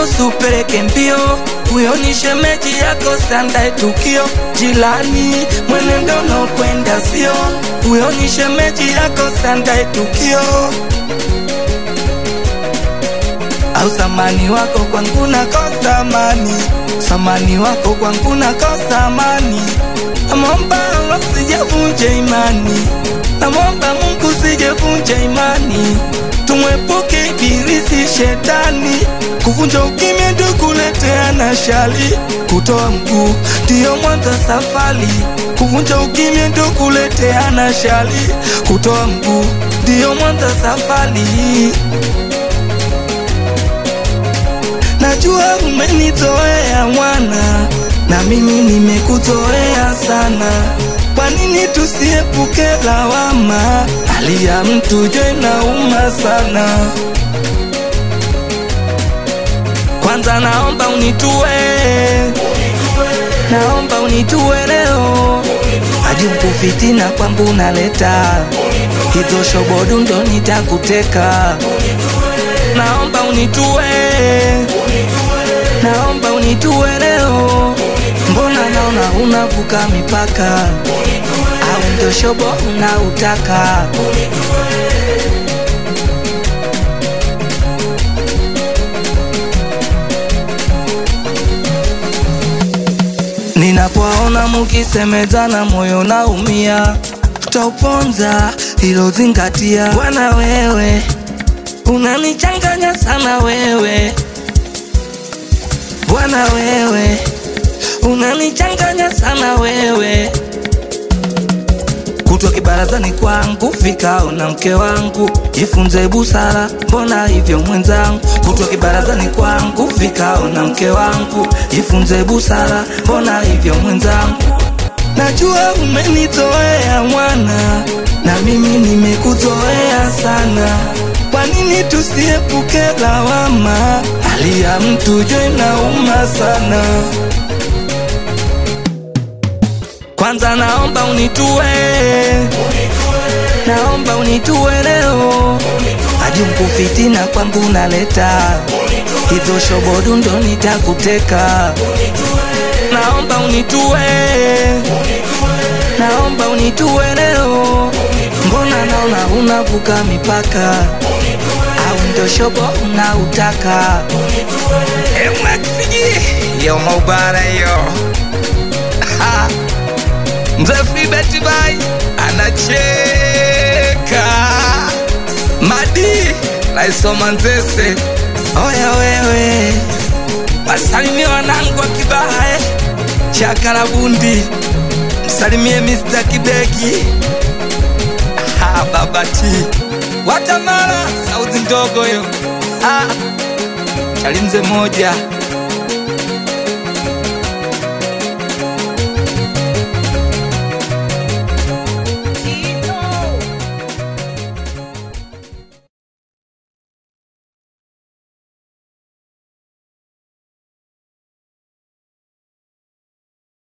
mtoto supeleke mbio, huyo ni shemeji yako, sandae tukio. Jilani, mwenendo unaokwenda sio, huyo ni shemeji yako, sandae tukio. Au samani wako kwangu nakosa amani, samani wako kwangu nakosa amani. Namwomba Allah sijavunja imani, namwomba Mungu sijavunja imani, tumwepuke ibilisi shetani, kuvunja ukimya ndio kuleteana shali, kutoa mguu ndiyo mwanzo safari, kuvunja ukimya ndio kuleteana shali, kutoa mguu ndiyo mwanzo safari. Najua umenitoea mwana, na mimi nimekuzoea sana. Kwa nini tusiepuke lawama? Hali ya mtu je nauma sana. Kwanza naomba unitue, naomba unitue leo, ajibu fitina kwangu naleta hizo shobodu ndo nitakuteka. Naomba unitue, naomba unitue leo, mbona naona unavuka mipaka, au ndo shobo unautaka? Ninapoona mukisemezana moyo naumia, tutauponza hilo zingatia. Bwana wewe unanichanganya sana wewe, Bwana wewe unanichanganya sana wewe, kutwa kibarazani kwangu vikao na mke wangu, jifunze busara, mbona hivyo mwenzangu? Kutwa kibarazani kwangu vikao na mke wangu, jifunze busara, mbona hivyo mwenzangu? Najua umenitoea mwana, na mimi nimekuzoea sana. Kwa nini tusiepuke lawama? Hali ya mtu jo inauma sana. Kwanza naomba unitue, naomba unitue leo, ajumku fitina kwangu naleta hizo shobodu ndo nitakuteka. Naomba unitue, naomba unitue leo, mbona naona unavuka mipaka, au ndo shobo unautaka? MXG yo maubara yo Ha. mzee Freebet bai anacheka madi naisoma nzese Oya wewe, wasalimie wanangu wa Kibaha eh, Chakala Bundi, msalimie Mr. Kibeki ha, Babati Watamala, sauti ndogo yo ha, Chalinze moja